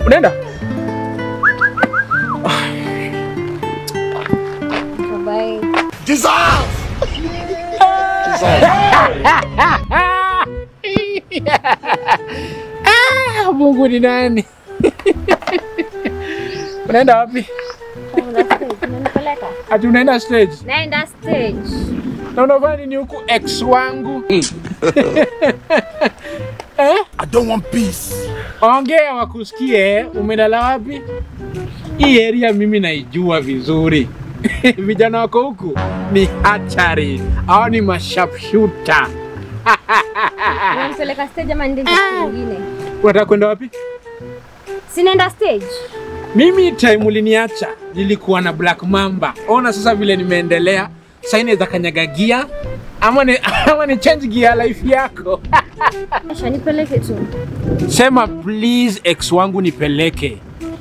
Unaenda? Bye. Ah, Mungu ni nani? Unaenda wapi? Naenda stage. Unanipeleka? Ati unaenda stage? Naenda stage. Na unafanya nini huku ex wangu? eh? I don't want peace. Ongea wakusikie, umelala wapi? Hii area mimi naijua vizuri. Vijana wako huku ni hatari, hao ni mashapshuta. Unanipeleka stage ama niende stage nyingine? Unataka kwenda wapi? Si naenda stage. Mimi time uliniacha nilikuwa na Black Mamba. Ona sasa vile nimeendelea. Sasa inaweza kanyaga gia ama ni, ama ni change gear life yako. Acha nipeleke tu. Sema please ex wangu nipeleke.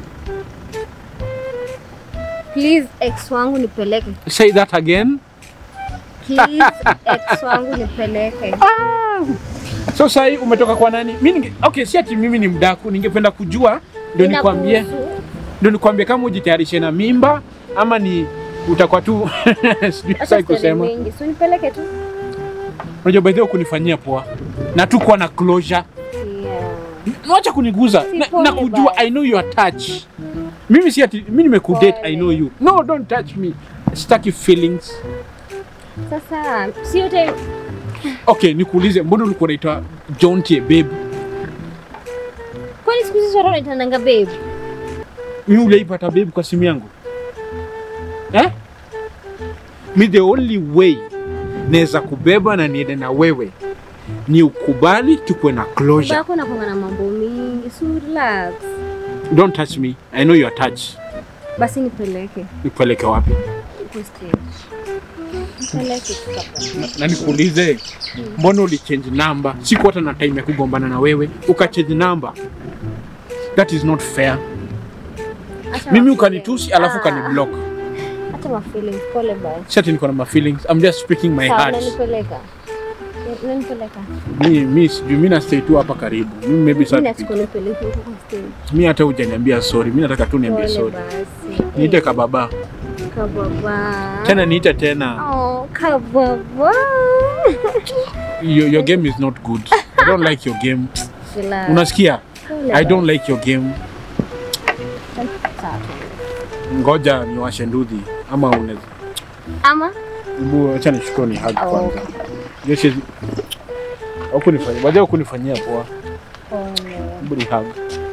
Please ex wangu nipeleke. Say that again. Please ex wangu nipeleke. So sasa hii umetoka kwa nani? Mimi ninge, okay, si ati mimi ni mdaku, ningependa kujua ndio nikwambie, Inakuhusu. ndio nikwambie kama ujitayarishe na mimba ama ni utakuwa tu sijui Acha sai story kusema. mingi. Si nipeleke tu. Unajua by the way kunifanyia poa. Na tu kuwa na closure. Yeah. Wacha kuniguza. Si Na, pole na kujua basi. I know your touch. Mimi si ati mimi nimekudate Pole. I know you. No, don't touch me. Sitaki feelings. Sasa si yote Okay, nikuulize mbona ulikuwa unaitwa John T babe? kwani siku hizi watu wanaitananga babe? Mimi uliipata babe kwa simu yangu? Eh? Mi the only way naweza kubeba na niende na wewe ni ukubali tukuwe na closure. Bako nakwanga na mambo mingi. So relax. Don't touch me. I know your touch. Basi nipeleke. Nipeleke wapi? Uko stage. Nipeleke tu hapa. Na- na nikuulize mbona ulichange number siku hata na time ya kugombana na wewe ukachange number that is not fair Acha mimi ma- ukanitusi alafu Ah, ukaniblock Acha ma feelings pole basi. si ati niko na my feelings i'm just speaking my Sawa, heart unanipeleka. Unanipeleka. mi mi sijui mi na stay tu hapa karibu mimi maybe Mimi sasa nataka unipeleke huko kwa stage. mi hata hujaniambia sorry mi nataka tu niambie Pole sorry basi. niite Eh, kababa kababa. tena niite tena Oh, kababa. your, your game is not good i don't like your game Relax. unasikia Pole i don't basi. like your game Sawa. ngoja niwashe ndudhi ama unaweza Ama Hebu acha nichukue ni hug Oh, kwanza. Jeshi hukunifanyia, baadaye hukunifanyia poa. pole. Hebu ni hug.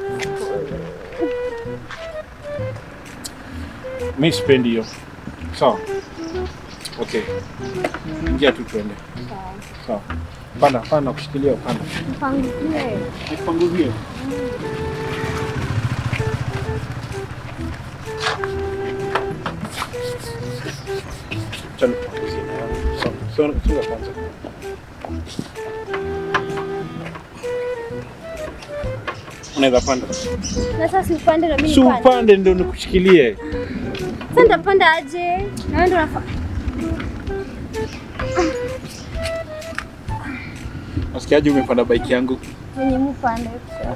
Mimi sipendi hiyo. Sawa. Okay. Ingia tu tuende. Sawa. Panda, panda kushikilia panda. Mpangie. Nipanguzie. Acha nipanguzie na yangu. Sawa. Songa songa kwanza. Unaweza panda. Na sasa si upande na mimi Si nipande. upande ndio nikushikilie. Sasa nitapanda aje? Na wewe ndio unafa. Nasikiaje umepanda bike yangu? Mwenye mpande.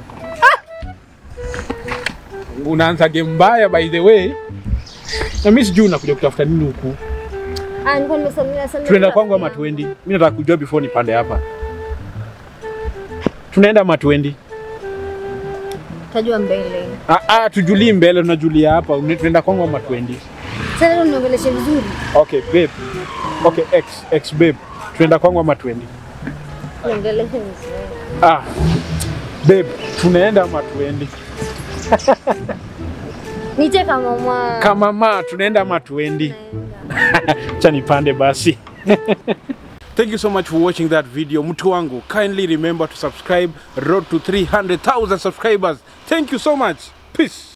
Unaanza game mbaya by the way. Na mimi sijui unakuja kutafuta nini huku. Ah, nilikuwa nimesalimia sana. Tunaenda kwangu ama tuendi? Mimi nataka kujua before nipande hapa. Tunaenda ama tuendi? Tajua mbele. Ah, ah, tujulii mbele, tunajulia hapa. Uni- Tunaenda kwangu ama tuendi? Sasa leo niongeleshe vizuri. Okay, babe. Okay, ex, ex babe. Tunaenda kwangu ama tuendi? Niongeleshe vizuri. Ah. Babe, tunaenda ama tuendi? Nije kama mwa. Kama ma, tunaenda ama tuendi? Acha nipande basi. Thank you so much for watching that video. Mtu wangu, kindly remember to subscribe. Road to 300,000 subscribers. Thank you so much. Peace.